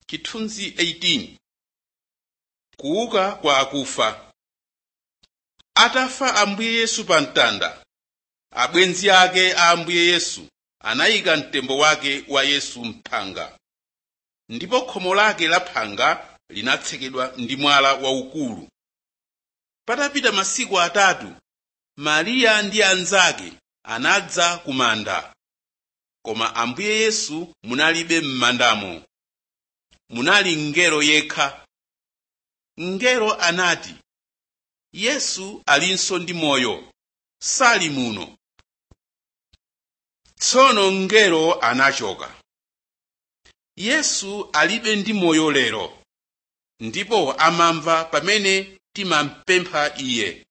chithunzi 18 kuuka kwa akufa atafa ambuye yesu pa mtanda abwenzi ake a ambuye yesu anayika mtembo wake wa yesu mphanga ndipo khomo lake la phanga linatsekedwa ndi mwala waukulu patapita masiku atatu mariya ndi anzake anadza ku manda koma ambuye yesu munalibe m'mandamo munali mngelo yekha mngelo anati yesu alinso ndi moyo sali muno tsono mngelo anachoka yesu alibe ndi moyo lero ndipo amamva pamene timampempha iye